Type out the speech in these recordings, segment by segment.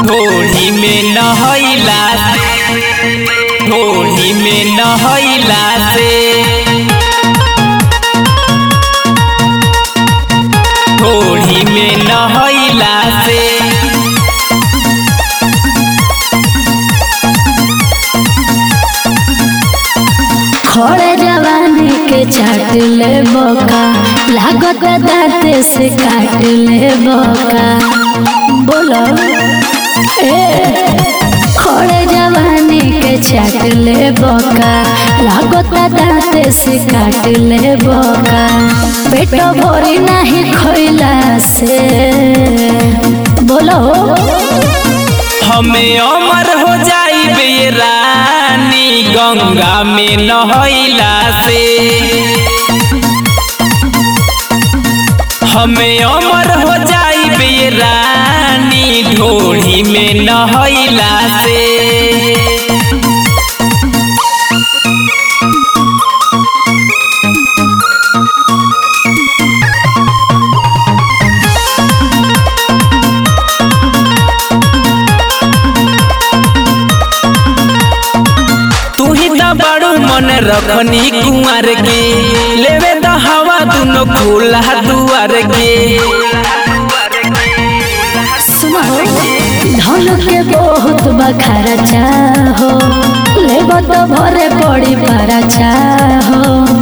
ढोली में नहैला ढोली में नहैला से ढोली में नहैला से खड़े जवानी के चाट ले बोका लागत दाते से काट ले बोका बोलो ए खड़े जवानी के चाट ले बोका लागत दाते से काट ले बोका पेटो भरी नहीं खैला से बोलो हमें अमर हो जाइबे रानी गंगा में नहैला से हमें अमर हो जाइबे रानी ढोली में नहैला से तू ही तो बड़ू मन रखनी कुंवर के लेवे तो हवा दुनो खुला दुआर के सुनो धन के बहुत बखारा चाहो लेब तो भरे पड़ी पारा चाहो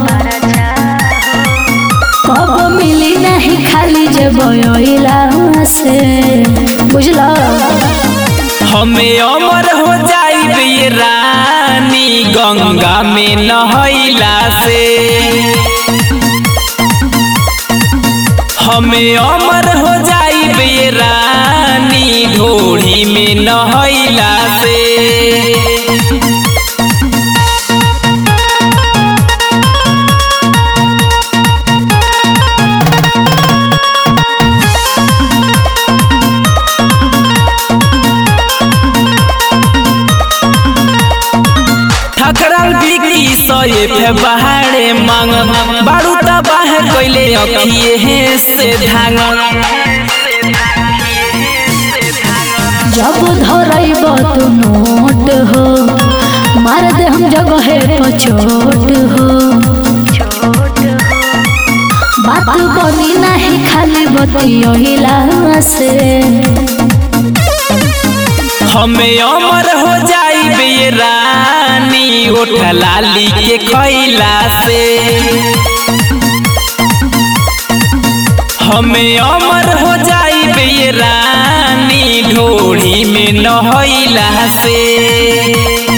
कब मिली नहीं खाली जे बयोइला से बुझलो हमें अमर हो जाइबे रानी गंगा में नहैला से हमें अमर हो जाइबे रानी ढोली में नहैला से ठकराल बिकी सये फे बहारे मांग बारू तबाह कैले अखिए से धांग जब धरैब तू नोट हो मार दे हम जगह पछोट हो बात बनी नहीं खाली बतियोइला से हमें अमर हो जाइबे रानी ओठ लाली के खैला से हमें अमर हो जाइबे रानी ढोली में नहैला से